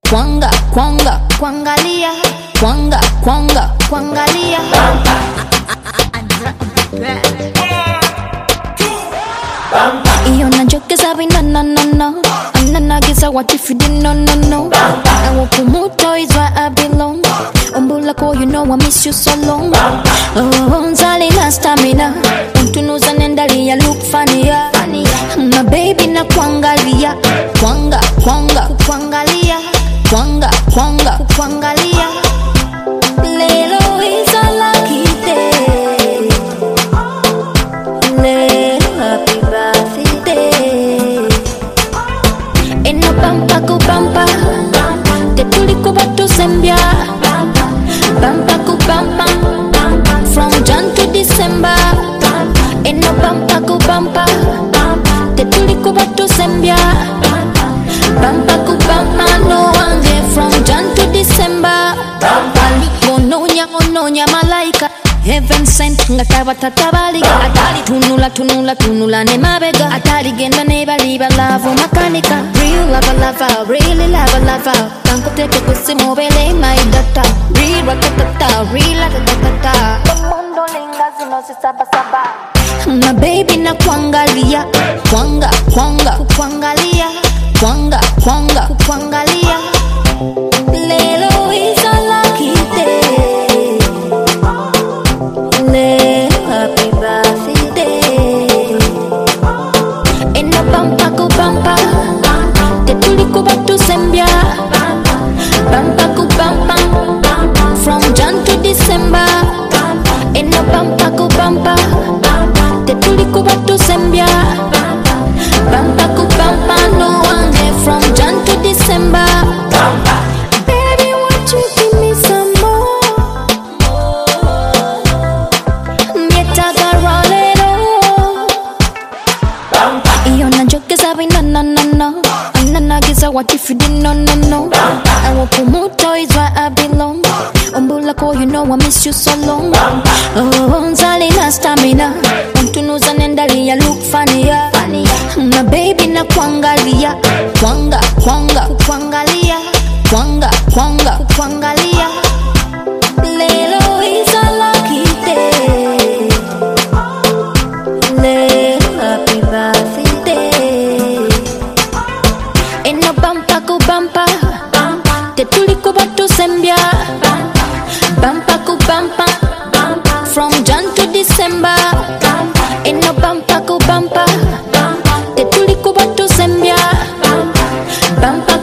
kwanga kwanga kwangalia kwanga kwanga kwangalia iyo najokeza bina no no no ananagiza what if you didn't no no no I want kumuto is where I belong umbulako you know I miss you so long oh nzali na stamina untunuza nendalia look funnier my baby na kuangalia kwanga kwanga kukwangalia kwanga kwanga kukwangalia lelo is a lucky day lelo happy birthday eno bampa ku bampa tetulikuba tusembya bampa ku bampa from jan to december eno bampa ku bampa tetulikuba tusembya bampa ku bampa no wanje from jan to december alikononya ononya malaika heaven sent nga tabatatabaliga atali tunula tunula tunula ne mabega ataligenda ne bali balavu makanika real lava lava really lava lava kankoteke kusimu bele my data real ratatata real ratatata mundo linga zino zisabasaba na baby na kuangalia kwanga kwanga kukwangalia kwanga kwanga kukwangalia lelo is a lucky day lelo happy birthday eno bampa ku bampa tetulikuba tusembya bampa ku bampa from jan to december eno bampa ku bampa tetulikuba tusembya bampa ku bampa no wanje from jan to december baby won't you give me some more Nietaga rolero iyo najokeza bina no no no ananagiza what if you didn't no no no I want kumuto is where I belong umbulako you know I miss you so long oh nzali na stamina untunuza nendalia look funnier my baby na kuangalia kwanga kwanga kukwangalia kwanga kwanga kukwangalia lelo is a lucky day lelo happy birthday eno bampa ku bampa tetulikuba tusembya bampa ku bampa from jan to december eno bampa ku bampa tetulikuba tusembya bampa